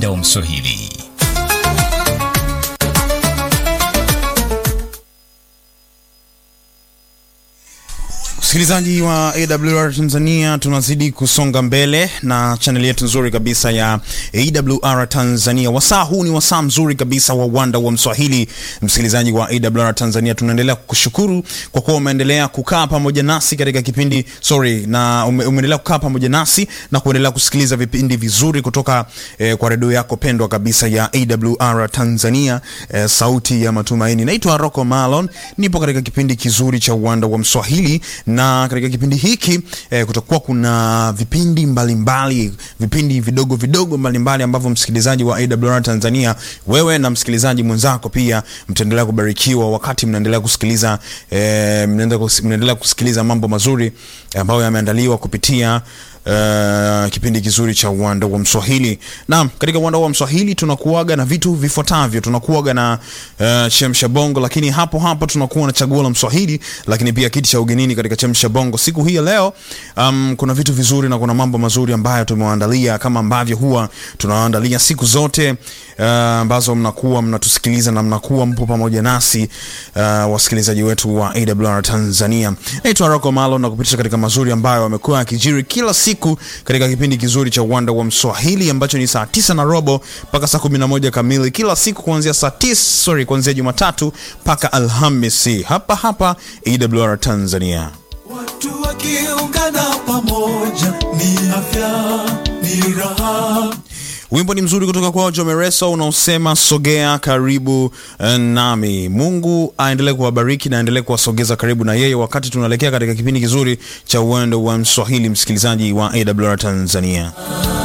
uwanda wa Mswahili. Msikilizaji wa AWR Tanzania, tunazidi kusonga mbele na chaneli yetu nzuri kabisa ya AWR Tanzania. Wasaa huu ni wasaa mzuri kabisa wa uwanda wa Mswahili. Msikilizaji wa AWR Tanzania, tunaendelea kukushukuru kwa kuwa umeendelea kukaa pamoja nasi katika kipindi sorry, na ume, umeendelea kukaa pamoja nasi na kuendelea kusikiliza vipindi vizuri kutoka eh, kwa redio yako pendwa kabisa ya AWR Tanzania, eh, sauti ya matumaini. Naitwa Rocco Malon, nipo katika kipindi kizuri cha uwanda wa Mswahili na katika kipindi hiki eh, kutakuwa kuna vipindi mbalimbali mbali, vipindi vidogo vidogo mbalimbali ambavyo msikilizaji wa AWR Tanzania, wewe na msikilizaji mwenzako pia mtaendelea kubarikiwa wakati mnaendelea kusikiliza eh, mnaendelea kusikiliza mambo mazuri ambayo yameandaliwa kupitia Uh, kipindi kizuri cha uwanda wa Mswahili. Naam, katika uwanda wa Mswahili tunakuaga na vitu vifuatavyo. Tunakuaga na uh, chemsha bongo, lakini hapo hapo tunakuwa na chaguo la Mswahili, lakini pia kiti cha ugenini katika chemsha bongo. Siku hii ya leo um, kuna vitu vizuri na kuna mambo mazuri ambayo tumewaandalia kama ambavyo huwa tunawaandalia siku zote ambazo uh, mnakuwa mnatusikiliza na mnakuwa mpo pamoja nasi uh, wasikilizaji wetu wa AWR Tanzania. Naitwa Rocco Malo na kupitisha katika mazuri ambayo wamekuwa yakijiri kila siku katika kipindi kizuri cha uwanda wa Mswahili ambacho ni saa tisa na robo mpaka saa kumi na moja kamili kila siku kuanzia saa tisa, sorry, kuanzia Jumatatu mpaka Alhamisi hapa hapa AWR Tanzania. Watu wakiungana pamoja ni afya, ni raha. Wimbo ni mzuri kutoka kwa Jomereso unaosema sogea karibu nami. Mungu aendelee kuwabariki na aendelee kuwasogeza karibu na yeye, wakati tunaelekea katika kipindi kizuri cha uwendo wa Mswahili, msikilizaji wa AWR Tanzania.